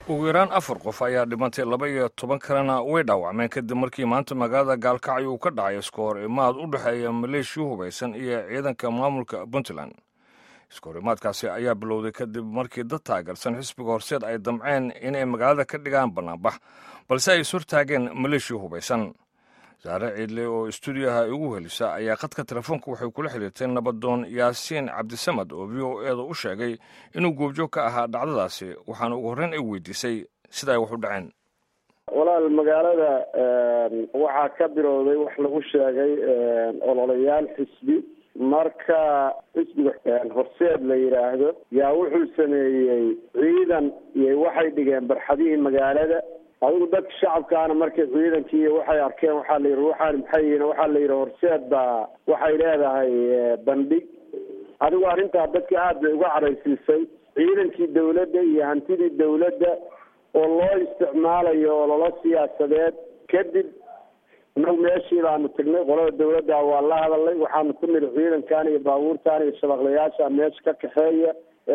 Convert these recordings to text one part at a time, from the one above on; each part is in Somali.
ugu yaraan afar qof ayaa dhimantay laba iyo toban kalena way dhaawacmeen kadib markii maanta magaalada gaalkacyo uu ka dhacay iska hor imaad u dhexeeya maleeshiya hubaysan iyo ciidanka maamulka puntland iska hor imaadkaasi ayaa bilowday kadib markii dad taageersan xisbiga horseed ay damceen inay magaalada ka dhigaan bannaanbax balse ay ishortaageen maleeshiya hubaysan saare ciidle oo istuudiyaha igu helisa ayaa khadka telefoonka waxay kula xiriirtay nabadoon yaasiin cabdisamad oo v o eeda u sheegay inuu goobjoog ka ahaa dhacdadaasi waxaana ugu horreyn ay weydiisay sida ay wax u dhaceen walaal magaalada waxaa ka bilowday wax lagu sheegay ololayaal xisbi marka xisbiga horseed la yidhaahdo yaa wuxuu sameeyey ciidan iyo waxay dhigeen barxadihii magaalada adigu dadka shacabkaana markay ciidankii waxay arkeen waxaa la yidhi waxaan maxay yihiin waxaa la yidhi horseed baa waxay leedahay bandhig adigu arrintaa dadka aada bay uga caraysiisay ciidankii dawladda iyo hantidii dawladda oo loo isticmaalayo ololo siyaasadeed kadib inagu meeshii baanu tagnay qolada dawladda waa la hadalnay waxaanu ku niri ciidankan iyo baabuurtan iyo shabaqlayaasha meesha ka kaxeeya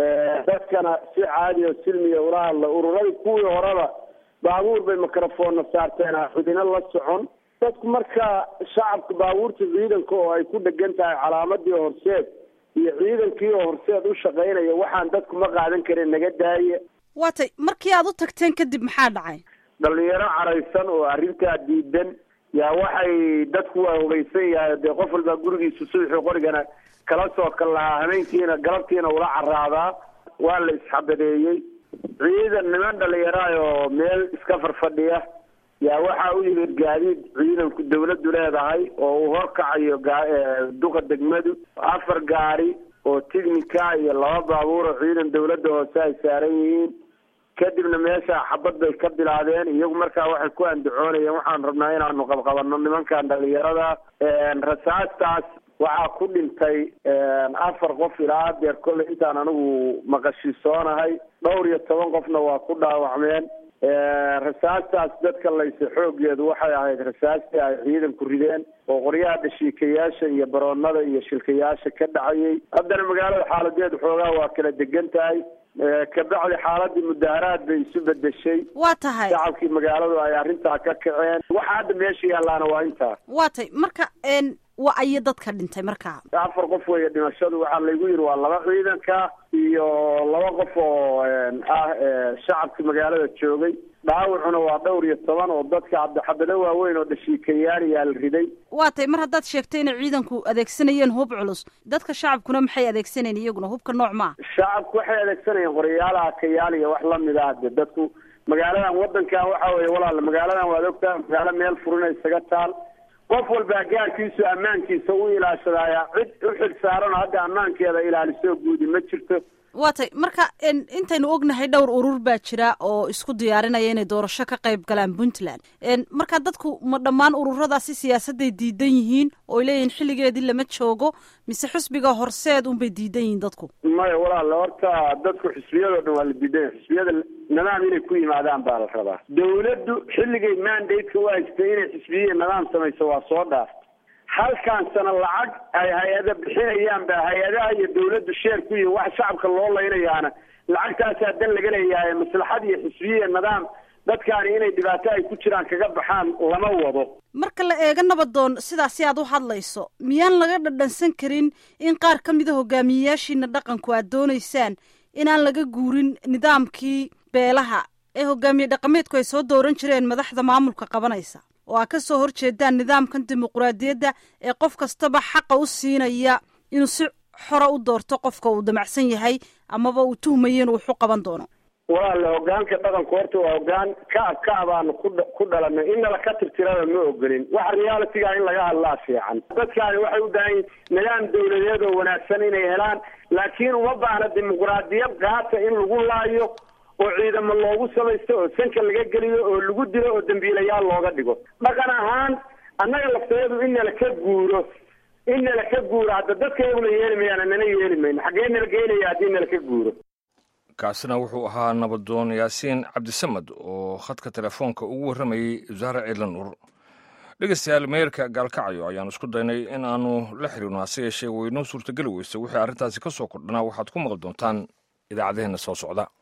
dadkana si caadi oo silmiya ula hadla ururadii kuwii horeba baabuur bay microfoonna saarteen xudino la socon dadku marka shacabka baabuurta ciidanka oo ay ku dhegan tahay calaamadii horseed iyo ciidankii oo horseed u shaqaynaya waxaan dadku ma qaadan karin naga daaya waatay markii aad u tagteen kadib maxaa dhacay dhalinyaro caraysan oo arrintaa diidan yaa waxay dadku waa hubaysan yahay dee qof walbaa gurigiisa subaxii qorigana kala soo kal lahaa habeenkiina galabtiina ula caraadaa waa la isxabadeeyey ciidan niman dhalinyaraay oo meel iska farfadhiya yaa waxaa u yimid gaadiid ciidanku dawladdu leedahay oo uu horkacayo duqa degmadu afar gaari oo tignika iyo laba baabuur oo ciidan dawladda hoose ay saaran yihiin kadibna meesha xabad bay ka bilaadeen iyagu markaa waxay ku andacoonayeen waxaan rabnaa inaanu qabqabanno nimankan dhalinyarada rasaastaas waxaa ku dhintay afar qof ilaa deer kolley intaan anigu maqashisoonahay dhowr iyo toban qofna waa ku dhaawacmeen rasaastaas dadka layse xoogeedu waxay ahayd rasaastii ay ciidanku rideen oo qoryaha dhashiikayaasha iyo baroonada iyo shilkayaasha ka dhacayay haddana magaalada xaaladeedu xoogaa waa kala degan tahay kabacdi xaaladii mudaharaad bay isu bedeshay waa tahay shacabkii magaaladu ay arrintaa ka kaceen waxa hadda meesha yaalaana waa intaa waa tay marka waa ayo dadka dhintay markaa afar qof weeye dhimashadu waxaa laygu yidhi waa laba ciidanka iyo laba qof oo ah shacabka magaalada joogay dhaawacuna waa dhowr iyo toban oo dadka xabado waaweyn oo dhashiikayaal yaa la riday waa tay mar haddaad sheegtay inay ciidanku adeegsanayeen hub culus dadka shacabkuna maxay adeegsanayeen iyaguna hubka nooc maa shacabku waxay adeegsanayeen qoryaal akayaal iyo wax lamid ah de dadku magaaladan wadankan waxa weeye walaal magaaladan waad ogtaa magaalo meel furina isaga taal qof walbaa gaarkiisu ammaankiisa u ilaashadaaya cid u xil saaran oo hadda ammaankeeda ilaalisoo guudi ma jirto waa tay marka intaynu ognahay dhowr urur baa jira oo isku diyaarinaya inay doorasho ka qayb galaan puntland marka dadku ma dhammaan ururadaasi siyaasadday diidan yihiin oo ay leeyihiin xilligeedii lama joogo mise xisbiga horseed unbay diidan yihiin dadku maya walaal horta dadku xisbiyadoo dhan waa la diidan yahay xisbiyada nidaam inay ku yimaadaan baa la rabaa dawladdu xilligay mandate-ka u haystay inay xisbiyihi nidaam samayso waa soo dhaaftay halkaan sana lacag ay hay-ada bixinayaan ba hay-adaha iyo dawladdu sheerku iyo wax shacabka loo laynayaana lacagtaasaa dan laga leeyahay maslaxad iyo xisbiyihi nidaam dadkaani inay dhibaato ay ku jiraan kaga baxaan lama wado marka la eego nabadoon sidaasi aad u hadlayso miyaan laga dhadhansan karin in qaar ka mida hogaamiyeyaashiina dhaqanku aad doonaysaan inaan laga guurin nidaamkii beelaha ee hogaamiye dhaqameedku ay soo dooran jireen madaxda maamulka qabanaysa oo aa ka soo horjeedaan nidaamkan dimuquraadiyadda ee qof kastaba xaqa u siinaya inuu si xora u doorto qofka uu damacsan yahay amaba uu tuhmayo inuu wax u qaban doono walaale hogaanka dhaqanku horta waa hogaan kaab kaabaanu ku ku dhalanay in nala ka tirtirada ma ogolin waxa realityga in laga hadlaa fiican dadkaani waxay u baahan yihin nidaam dawladeed oo wanaagsan inay helaan laakiin uma baahna dimuquraadiyad qaata in lagu laayo oo ciidamo loogu samaysto oo sanka laga geliyo oo lagu dilo oo dambiilayaal looga dhigo dhaqan ahaan annaga laftayadu in nala ka guuro in nala ka guuro hadda dadka iyaguna yeeli mayaan nana yeeli mayno xaggee nala geynaya haddii nala ka guuro kaasina wuxuu ahaa nabadoon yaasiin cabdisamad oo khadka telefoonka ugu warramayey wasaare ciidla nuur dhegeystayaal meerka gaalkacyo ayaan isku daynay in aanu la xiriirno hase yeeshee waynoo suurtageli weysa wixii arrintaasi ka soo kordhanaa waxaad ku maqli doontaan idaacadaheenna soo socda